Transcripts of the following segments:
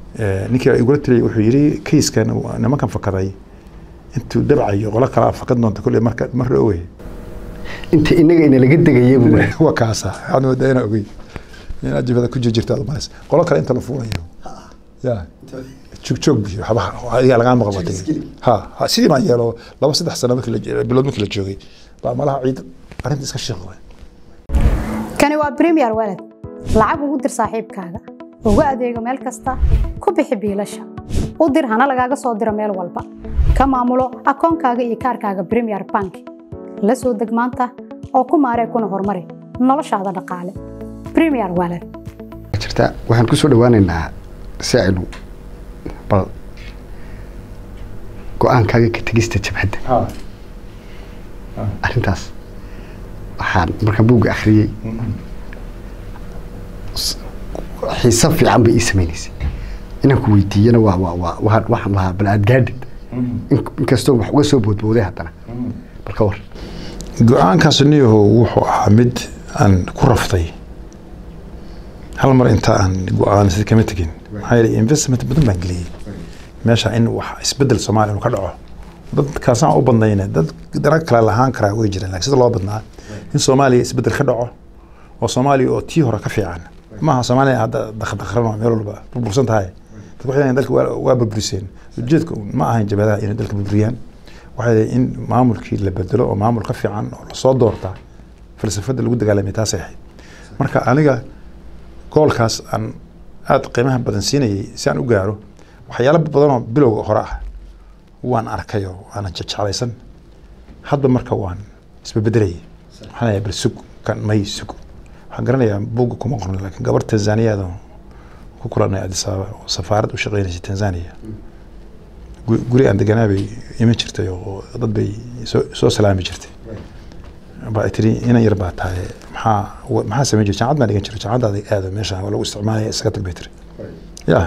ninkii igula tiriyay wuxuu yidhi kayskan nimankan fakaday intuu dabcayo qolo kalaa fakad doonta kolley marka mar dhowey inta inaga ina laga degaya buu yidhi. waa kaasa waxaad moodaa inaa ogey inaad jibada ku jirjirta aad umalaysa qolo kale inta la fuulayo ya joogjoog biyo waxba adigaa lagaa maqal watay ha ha sidii baan yeelo laba saddex sano markii la bilood markii la joogay baa malaha ciid arrinta iska shiiqday kani waa premier walad lacag ugu dir saaxiibkaaga ugu adeego meel kasta ku bixi biilasha u dir hana lagaaga soo diro meel walba ka maamulo akoonkaaga iyo kaarkaaga premier bank la soo deg maanta oo ku maaree kuna horumari noloshaada dhaqaale premier walad jirta waxaan kusoo dhawaaneynaa saacilu bal go-aankaaga ka tegista jabhadda arrintaas waxaan markaan buugga akhriyey s- xiise fiican bay ii sameynaysay inaan ku weydiiyana waa waa waa waxaan waxaan lahaa bal aad gaadhid In- inkastoo wax uga soo boodbooday haddana bal ka war go-aankaas niyaho wuxuu ahaa mid aan ku raftay hal mar inta aan go-aansad kama tegin maxaa yeelay investment badan baan geliyey meesha in wax isbedel soomaaliya inuu ka dhaco dadkaasaan u badnayne dad dana kale lahaan karaa way jiraan laakiin sida loo badnaa in soomaaliya isbedel ka dhaco oo soomaaliya oo tii hore ka fiican maaha soomaaliya hadda dakhdakhrano meel walba burbursan tahay dadku waxay dalka waa waa burburiseen ujeedku ma ahayn jabhadaha inay dalka burburiyaan waxay ahayd in maamulkii la bedelo oo maamul ka fiican oo lasoo doorta falsafada lagu dagaalamay taasay ahayd marka aniga goolkaas aan aada qiimaha badan siinayay si aan u gaaro waxyaalo badanoo bilowga hore ah waan arkayoo waanan jeclaysan hadba marka waan isbebedelayay waxaan leeyahay bal sug kan may sug waxaan garanayaa buugga kuma qorna laakiin gabar tanzaniyaad oo ku kulanay addis ababa oo safaarad u shaqeynaysay tanzania gu- guri aan deganaa bay iman jirtay oo dad bay soo soo salaami jirtay baa ay tiri inan yar baa tahay maxaa wa- maxaa samayn jirta jaamacad baan dhigan jiray jaamacadaada aado meeshaan waa lagu isticmaalaya iskaga tag bay tiri ya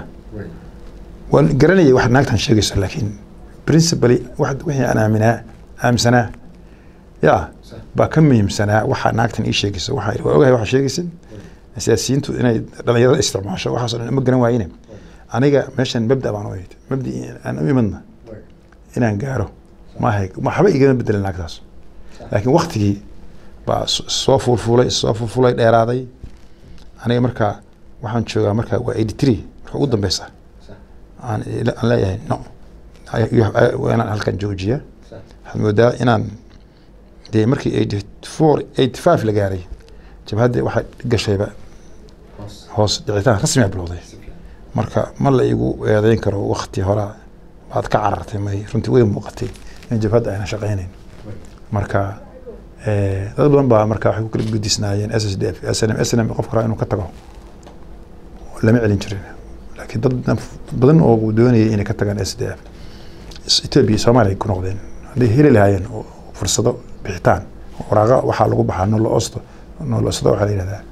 waan garanayay wax naagtan sheegayso laakiin principally wax wixii aan aaminaa aaminsanaa ya baa ka muhiimsanaa waxa naagtan ii sheegayso waxaa ihi, waa ogahay waxa sheegaysid siyaasiyiintu inay dhalinyarada isticmaasho waxaas oo dhan ma garan waayine aniga meeshan mabda baan u imid mabdi aan u imadna inaan gaaro maahay waxba igama bedelin naagtaas laakiin waktigii baa s- soo fuulfuulay soo fuulfuulay dheeraaday aniga markaa waxaan joogaa markaa waa eighty three marka ugu dambeysa aan ila- aan leeyahay no I- you have- I- waa inaan halkan joojiya waxaad moodaa inaan dee markii eighty four eighty five la gaaray jabhaddii waxay gashayba hoos dhicitaan rasmiga bilowday marka ma la igu eedeyn karo wakti hore baad ka carartay may runtii way muuqatay in jabhadda ayna shaqaynayn marka eh, dad badan baa marka waxay ku kala gudisnaayeen s s d f s n m s n m qofka raa inuu ka tago lama celin jirin laakiin dad dad badan oo doonayay inay ka tagaan s d f etoobiya iyo soomaaliya ay ku noqdeen hadday heli lahaayeen oo fursado bixitaan waraaqa waxaa lagu baxaa nolo osto nolo osto waxaa la yidhahdaa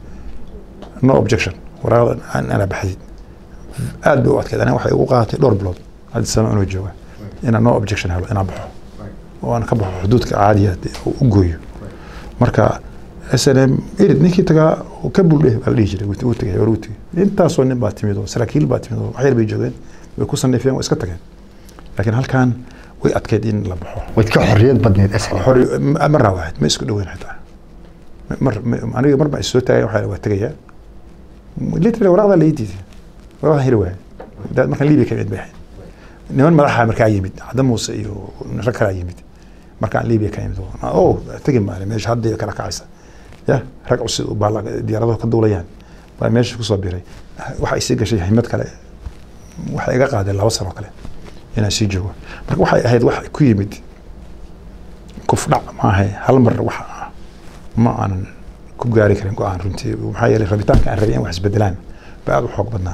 no objection waraaqda aan ana baxdid aad bay u adkeed aniga waxay ugu qaadatay dhowr bilood haddi sano inuu jooga inaan no objection helo inaan baxo oo aan ka baxo xuduudka caadiya dee oo u gooyo marka s n m erid ninkii tagaa oo ka buldhe baa la dhihi jiray wuu tagay war wuu tagay intaasoo nin baa timid oo saraakiil baa timid oo waxyar bay joogeen way ku sanifeen way iska tageen laakiin halkan way adkeyd in la baxo waad ka xorriyad badneed asli xori marna waaxid ma isku dhoweyn xitaa mar ma- aniga mar baa isoo taagay waxaa waa tegayaa literally waraaqdaa la ii diiday waraaqdaa heli waaya Da- markaan libiya ka imid bay ahayd niman madaxa markaa yimid cadda muuse iyo rag kalaa yimid markaan libiya ka imid o tegi maale meesha hadda kala kacaysa ya rag cusub baa la- diyaaradahu ka duulayaan baa meesha kusoo biray waxa isii gashay himad kale waxay iga qaadeen laba sano kale inaan sii joogo marka waxay ahayd wax ku yimid kufdhac maahay hal mar wax ah ma aanan ku gaari karin go-aan runtii maxaa yeelay rabitaanka aan rabay in wax isbedelaan baa aada u xoog badnaa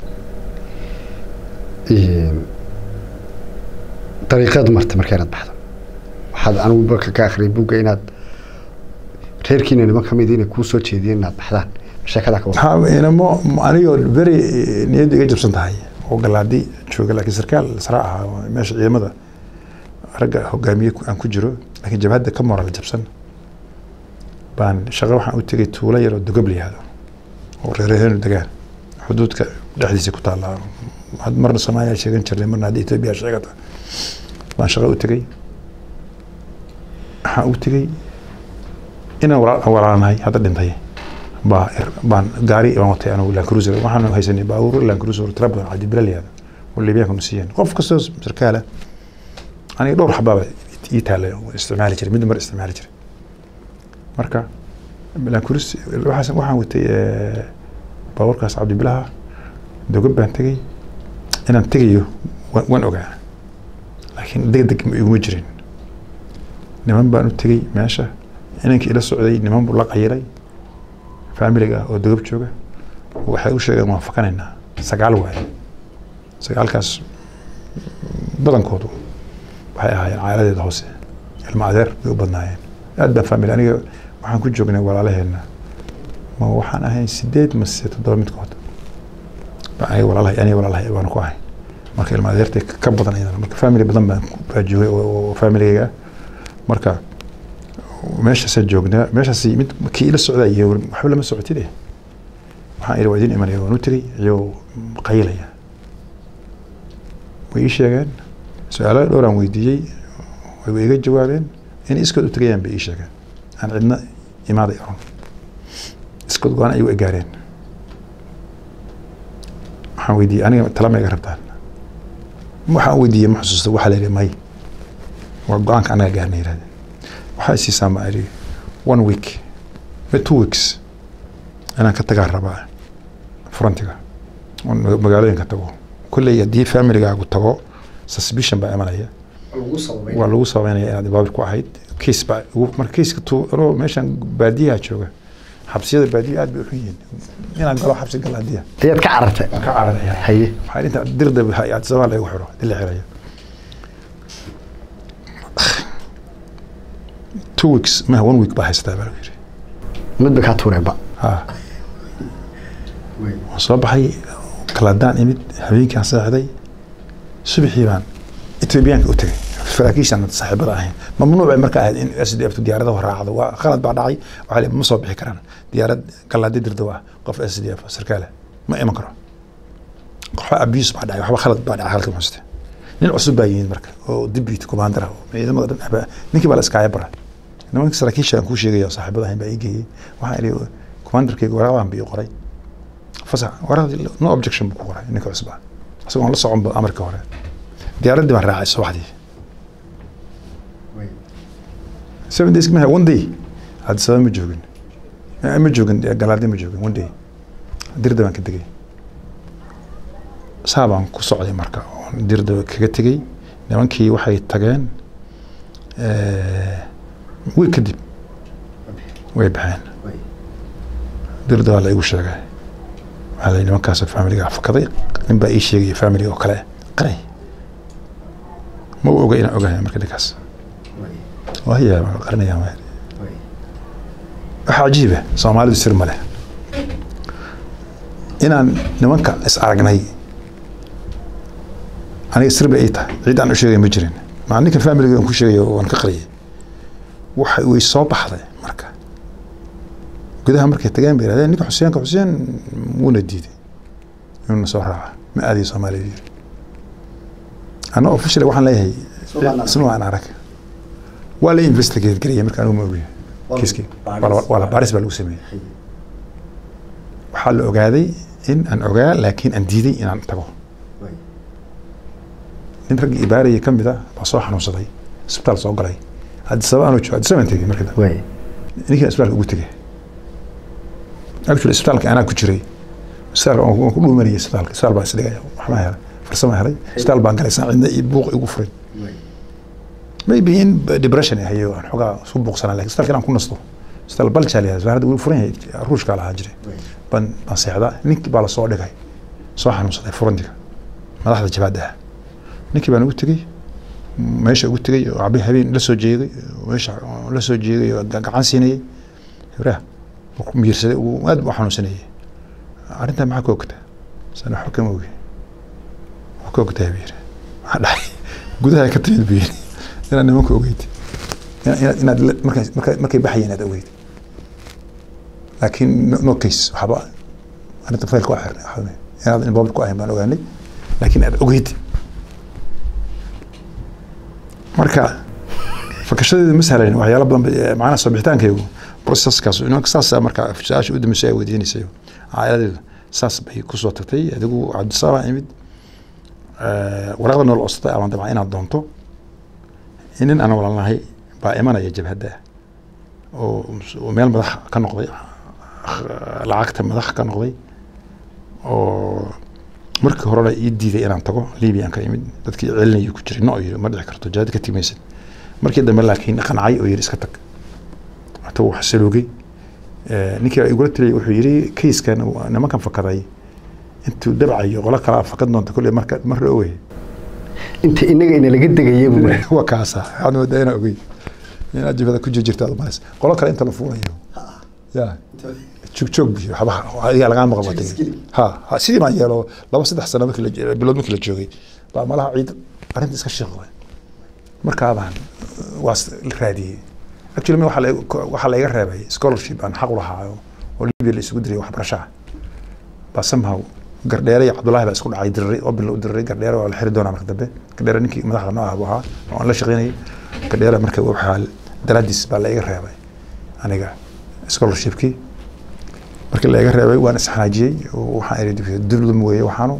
dariiqaad marta marka inaad baxdo waxaad anigu marka ka akhriyay buugga inaad reerkiina niman ka mid inay kuu soo jeediyeen inaad baxdaan sheekadaa ka wada waxaa inamo anigoo beri niyadda iga jabsan tahay oo galaadi jooga laakiin sarkaal sare ahaa oo meesha ciidamada ragga hogaamiye ku- aan ku jiro laakiin jabhadda ka moral jabsan baan shaqo waxaan u tegay tuulo yar oo dogab la yihahdo oo reereheenu degaan xuduudka dhexdiisa ku taalla had marna soomaaliya sheegan jirnay marna hadda etoobiya sheegata baan shaqo u tegey waxaan u tegey inaan walaal walaalanahay hadda dhintay baa ir- baan gaari baan watay anigu land cruiser waxaan haysanay baabuur land cruiser tira badan cabdi bilaliyaada oo liibiyaanka nu siiyeen qof kastoo sarkaala aniga dhowr xabaaba ii taallay oo isticmaali jiray mid mar isticmaali jiray marka land cruiser waxaas- waxaan watay eh, baabuurkaas cabdibilaha dogab baan tegey inaan tegayo wa- waan ogaa laakiin degdeg ma iguma jirin niman baan u tegey meesha inankii ila socday niman buu la qayiray faamiliga ah oo dogab jooga waxay u sheegeen waan fakanaynaa sagaal waaye sagaalkaas badankoodu waxay ahaayeen caaladeeda hoose ilma adeer bay u badnaayeen aad baan faamili aniga waxaan ku joognay walaalaheenna ma waxaan ahayn sideed mase toddoba midkood baa aniga walaalahay aniga walaalahay baan ku ahay marka ilma adeertay ka badan iyadana marka family badan baan ku- baa joogay oo oo familigayga ah marka meeshaasaan joognaa meeshaas mid kii ila socdaa iyo waxba lama socotide waxaan iri waa idin imanaya waan u tegey iyagoo qayilaya way ii sheegeen su-aalo dhowraan weydiiyey way iga jawaabeen inay iskood u tegayaan bay ii sheegeen aan cidna imaaday oran iskood go-aan ayuu gaareen waxaan weydiiyey aniga talama iga rabtaan waxaan weydiiyey ma xusuusta waxaa la yidhi may waa go-aanka anaga gaarna yidhahdeen waxaa isiisaan baan idhi one week ma two weeks inaan ka tagaa rabaa frontiga oon maga- magaalooyinka tago kolley haddii familigaagu tago suspicion baa imanaya waa lagu sababeynaya inaad baabir ku ahayd kiis baa ugu- marka kiiska tu anoo meeshan baadiyaha jooga xabsiyada baadiya aad bay u xun yihiin inaan galo xabsi gala hadiya ayaad ka carartay ka cararaya haye waxaa inta dirda adsabaa lagu xiro dil la xirayo two weeks ma one week baa haystaa baa lagu yiri mid ba kaa tuureenba ha waan soo baxay kaladaan imid habeenkaan seexday subaxii baan etoobiyaanka u tegay saraakiishaan saaxiibada ahayn mamnuuc bay marka ahayd in s d f diyaaradaha raacdo waa khalad baa dhacay waxaa la- ma soo bixi karaan diyaarad galaadi dirda waa qof s d f sarkaale ma iman karo waxba abuse baa dhacay waxba khalad baa dhacay halka muxuste nin cusub baa yimid marka oo deputy commander ah oo ciidamada dhan ahba ninkii baa la iskaaya bara nimanka saraakiishaan kuu sheegaya oo saaxiibada ahayn baa ii geeyey waxaan idhi commanderkeyga waraaqdan bii qoray fasax waraaqdii no objection buu ku qoray ninka cusub ah isagoon la socon ba amarka hore diyaaraddii baan raacay subaxdii seven days ma one day hadda sabab ma joogin Eh, ma joogin eh, galaadi ma joogin one day dirda baan ka tegey saa baan ku socday marka oon dirda kaga tegey nimankii waxay tageen eh, wiil kadib way baxeen dirda waa la igu sheegay waxaa la yidhi nimankaas familiga fakaday nin baa ii sheegaya familiga oo kale qaray ma u oga inaan ogahay marka ninkaas waya qarinaya waxa cajiiba soomaalidu sir ma leh inaan nimanka is aragnay aniga sir bay ii tahay cid aan u sheegay ma jirin maa ninka familiga aan ku sheegayo waan ka qariyay waxa way soo baxday marka gudaha markay tageen bay yidhahdeen ninka xuseenka xuseen wuuna diiday inuuna soo raaca ma aadayo soomaaliya yiri anna officially waxaan leeyahay isma aan arag waa la investigate garaya marka anigu ma ogiyo kiiskii waa la- waa la baaris baa lagu sameeyey waxaa la ogaaday in aan ogaa laakiin aan diiday inaan tago nin raggii ibaarayay ka mid a baa soo xanuunsaday isbitaal soo galay addisaba anuu joogo addisabaan tegey markii dambe way ninkiina isbitaalka ugu tegey actually isbitaalka anaa ku jiray isbitaalka waan ku- waan ku dhuumanayay isbitaalka isbitaal baan isdhigaya waxbaa helay farsama helay isbitaal baan galay saan cidna iyo buuq igu furin maybe in depression ay hayo aan xogaa isku buuqsanaa lakin isbitaalka inaan ku nasto isbitaal baljaal yahay isbitaal hadda wuu furan yahay ruushkaa lahaa jiray baan baan seexdaa ninkii baa lasoo dhigay soo xanuunsaday furantiga madaxda jabaadda ah ninkii baan ugu tegey meesha ugu tegey oo cabi habeen la soo jeeday meesha la soo jeeday oo ga- gacan siinayay hibraha markuu miirsaday uu aad u xanuunsanayay arrintaa maxaa ka ogtaa sana waxba kama ogi waxaa ka ogtaa buu yiri waxaa dhacay gudaha ka timid buu yiri inaad nimanka ogeyd Ina- inaad inaad la- markay markay markay baxayeen inaad ogeyd laakiin no- no case waxba arrinta faylka waa xirnay waxba inaad involved ku ahayn baan ogaanay laakiin aad ogeyd marka fakashadeedu ma sahlan waxyaalo badan ba- macnaha soo bixitaankaygu proceskaas inanka saas marka su-aasha u dambeysay ay weydiinaysay caailadeedu saas bay kusoo tagtay adigu cabdisaabaa imid Eh, waraaqda nool codsaday amaan dabcan inaad doonto nin aan walaalnahay baa imanaya jabhadda oo oo meel madax ka noqday lacagta madax ka noqday oo markii horena ii diiday inaan tago libiyan ka imid dadkii celinayay ku jiray no yiri ma dhici karto jihad ka timaysid markii dambe laakiin qancay oo yiri iska tag hata wuu xasiloogay Eh, ninkii igula tiriyay wuxuu yiri kayskan nimankan fakaday intuu dabcayo qolo kalaa fakad doonta kolley marka mar ogey inta inaga ina laga degaya buu leeyahay. waa kaasa waxaad moodaa inaa ogey inaad jibada ku jirjirta aad umalaysa qolo kale inta la fuulayo ya joogjoog biyo waxba adigaa lagaa maqan batay ha ha sidii baan yeelo laba saddex sano markii la bilood markii la joogay baa malaha ciid arrinta iska shiiqday markaa baan waa raadiyey actually mi waxaa la- waxaa layga reebay scholarship aan xaq u lahaayo oo libya la isugu diray waxbarashaha baa somehow gardheere iyo cabdullaahi baa isku dhacay diriray oo bila u diriray gardheere waa la xiri doonaa marka dambe gardheere ninkii madaxda noo ah buu ahaa oo aan la shaqeynayay gardheere marka waxaa daraadiis baa la iga reebay aniga scholarshipkii markii la iga reebay waan isxanaajiyey oo waxaan iri dulum weeye waxaanu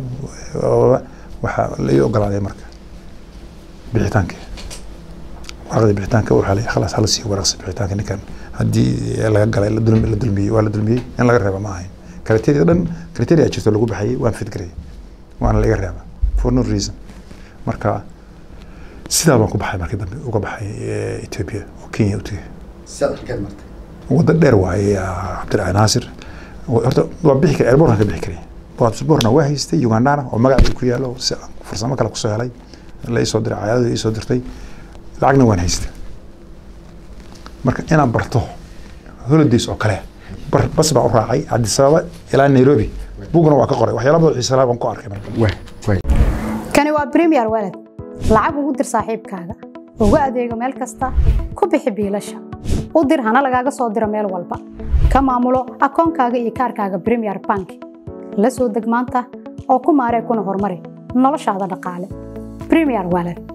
waxaa la ii ogolaaday marka bixitaankii waraqdii bixitaanka waxaa la khalaas hala siiyo waraqsi bixitaanka ninkan haddii laga galay la dulmi la dulmiyey waa la dulmiyey in laga reeba ma ahayn kriteria dhan kriteria jirto lagu baxayay waan fidgarayay waana laga reeba for no reason marka sidaa baan ku baxay markii dambe uga baxay eh, Ethiopia oo Kenya u tegay Sidaad halkeed martay. waddo dheer waaye ah, cabdilaahi naasir Wa- horta waa bixi kara airborna ka bixi karay baasaboorna waa haystay ugandana oo magaca ku yaalo si aan farsamo kale kusoo helay la isoo diray cayaadada isoo dirtay lacagna waan haystay marka inaan barto holidays oo kale bar bas baan u raacay Addis Ababa ilaa Nairobi buguna waa ka qoray waxyaalo badan oo xiiso leh baan ku arkay marka Waay, waay. kani waa premier walad lacag ugu dir saaxiibkaaga ugu adeego meel kasta ku bixi biilasha u dir hana lagaaga soo diro meel walba ka maamulo akoonkaaga iyo kaarkaaga premier bank la soo deg maanta oo ku maaree kuna horumari noloshaada dhaqaale premier walad